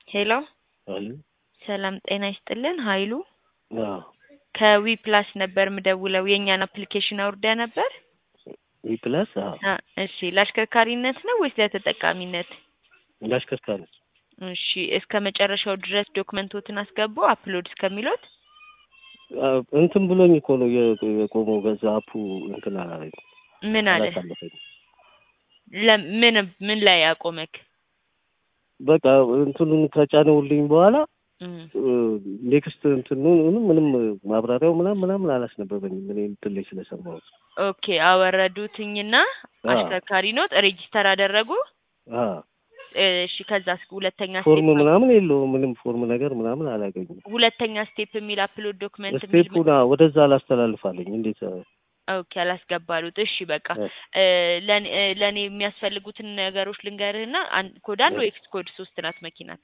ሄሎ አሉ ሰላም ጤና ይስጥልን ኃይሉ አዎ ከዊ ፕላስ ነበር ምደውለው የእኛን አፕሊኬሽን አውርደ ነበር ዊ ፕላስ አዎ አ እሺ ለአሽከርካሪነት ነው ወይስ ለተጠቃሚነት ለአሽከርካሪ እሺ እስከ መጨረሻው ድረስ ዶክመንቶትን አስገቡ አፕሎድ እስከሚሉት አዎ፣ እንትን ብሎኝ እኮ ነው የ- የቆመው በዛ አፑ እንትን አላለኝ ምን አለ አላሳለፈኝ ለምን ምን ላይ አቆመክ በቃ እንትኑን ከጫነውልኝ በኋላ እም፣ ኔክስት እንትኑን ምንም ማብራሪያው ምናምን ምናምን አላስነበበኝም እኔ እንትን ላይ ስለሰማሁት ኦኬ አወረዱትኝና አዎ። አሽከርካሪ ኖት ሬጂስተር አደረጉ አዎ እሺ ከዛ ሁለተኛ ፎርም ስቴፕ ምናምን የለውም ምንም ፎርም ነገር ምናምን አላገኝም ሁለተኛ ስቴፕ የሚል አፕሎድ ዶክመንት የሚል ስቴፑን አዎ፣ ወደዛ አላስተላልፋለኝ እንዴት ኦኬ አላስገባሉት። እሺ በቃ እ፣ እ፣ ለኔ እ፣ ለኔ የሚያስፈልጉትን ነገሮች ልንገርህና አን- ኮድ አንድ እ። ወይስ ኮድ ሶስት ናት መኪናክ?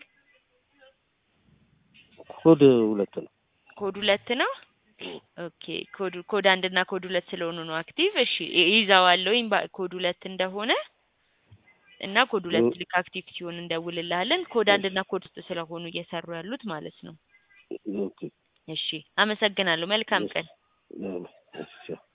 ኮድ ሁለት ነው ኮድ ሁለት ነው። ኦኬ ኮድ ኮድ አንድ እና ኮድ ሁለት ስለሆኑ ነው አክቲቭ። እሺ ይ- ይይዘዋለሁኝ ባ- ኮድ ሁለት እንደሆነ እና ኮድ ሁለት እ። ልክ አክቲቭ ሲሆን እንደውልልሃለን። ኮድ አንድ እና ኮድ ሶስት ስለሆኑ እየሰሩ ያሉት ማለት ነው። ኦኬ እሺ አመሰግናለሁ። መልካም ቀን። እ፣ እሺ